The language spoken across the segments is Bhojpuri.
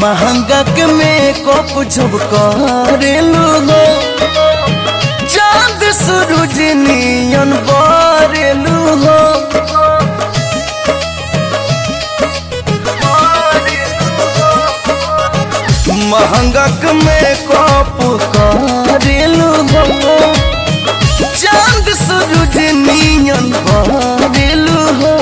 महंगा के मेकअप जब करेलू हो चांद सूरज नियन बरेलू हो महंगा के मेकअप करेलू हो चांद सूरज नियन बरेलू हो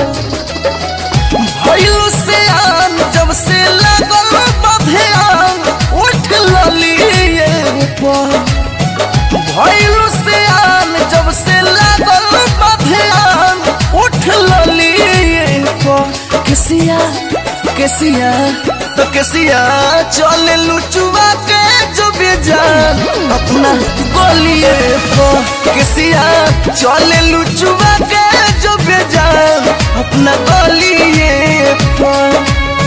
भइलू से आन जब से लगल बधियान उठ ललिए पर भइलू से आन जब से लगल बधियान उठ ललिए पर किसिया किसिया तो किसिया चल लुचुआ के जो बेजान अपना गोलिए पर किसिया चल लुचुआ के जो बेजान अपना गोलिए पर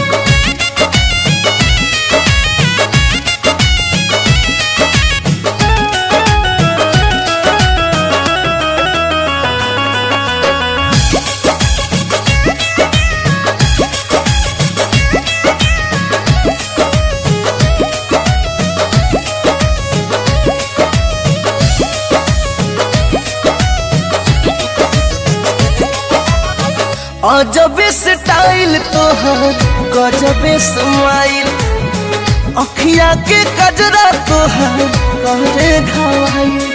अजबे स्टाइल तोहर गजबे स्माइल अखिया के कजरा तोहर कहरे घावाइल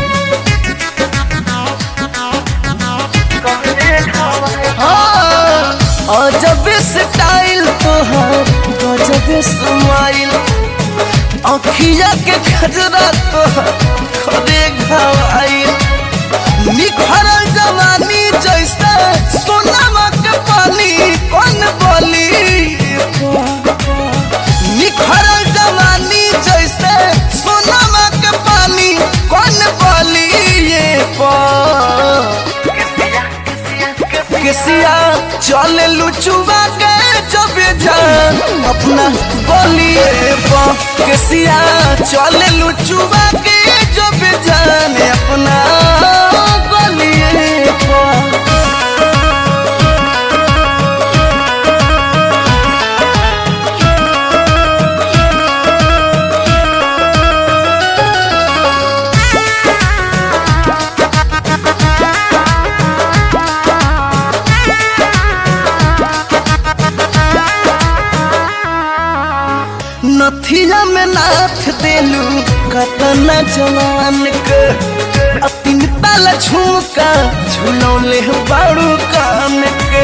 हाँ, अजबे स्टाइल तोहर गजबे स्माइल अखिया के कजरा तोहर कहरे घावाइल निखरल जवानी जैसे सोनमा के पानी कौन बोली निखरल जवानी जैसे सोनमा के पानी कौन बोली किसिया चल लुचुआ के जब जान अपना बोलिए किसिया चल लुचुआ के जब जान अपना बोलिए नथिया में नाथ देलू कतना जवान के अतिन ताला झुमका झुलौले बाड़ू कान के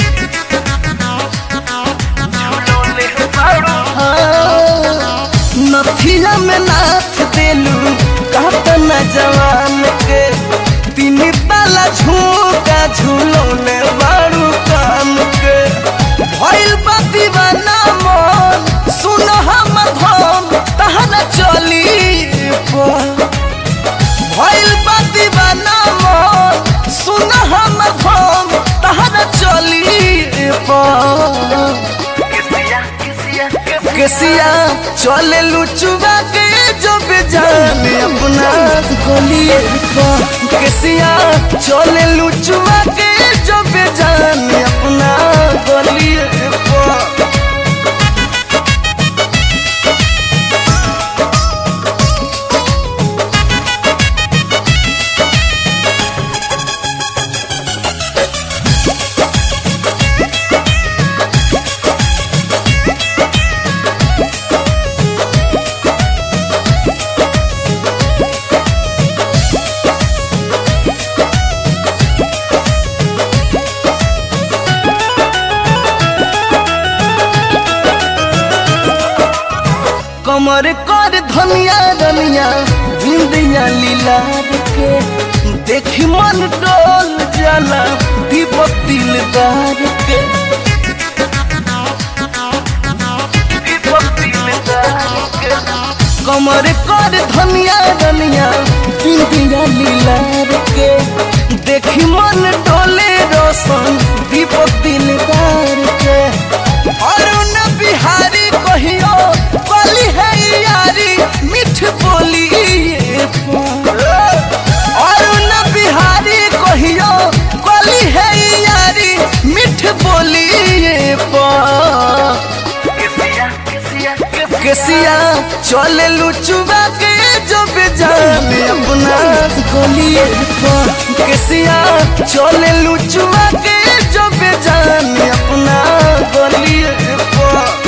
हाँ, नथिया में नाथ देलू कतना जवान के तीन ताला झुमका झुलौले बाड़ू कान के भइल बा दीवाना मन सुन हम धम तहन चली भइल बा दीवाना मन सुन हम धम तहन चली केसिया चले लुचुआ के जो बेजान अपना गोलिए केसिया चले लुचुआ के जो बेजान अपना गोलिए कमर कर धनिया रनिया बिंदिया लीलार के देखी मन डोल जाला दीपक दिलदार के कमर कर धनिया रनिया बिंदिया लीलार के देखी मन डोले रोशन दीपक दिलदार के अरुण बिहारी कहियो बोली है यारी मिठ बोली अरुण बिहारी कहियो बोली है यारी मिठ बोली चले लुचुबा के जो बेजान अपना गलिए पर केसिया चले लुचुबा के जो बेजान अपना गलिए पर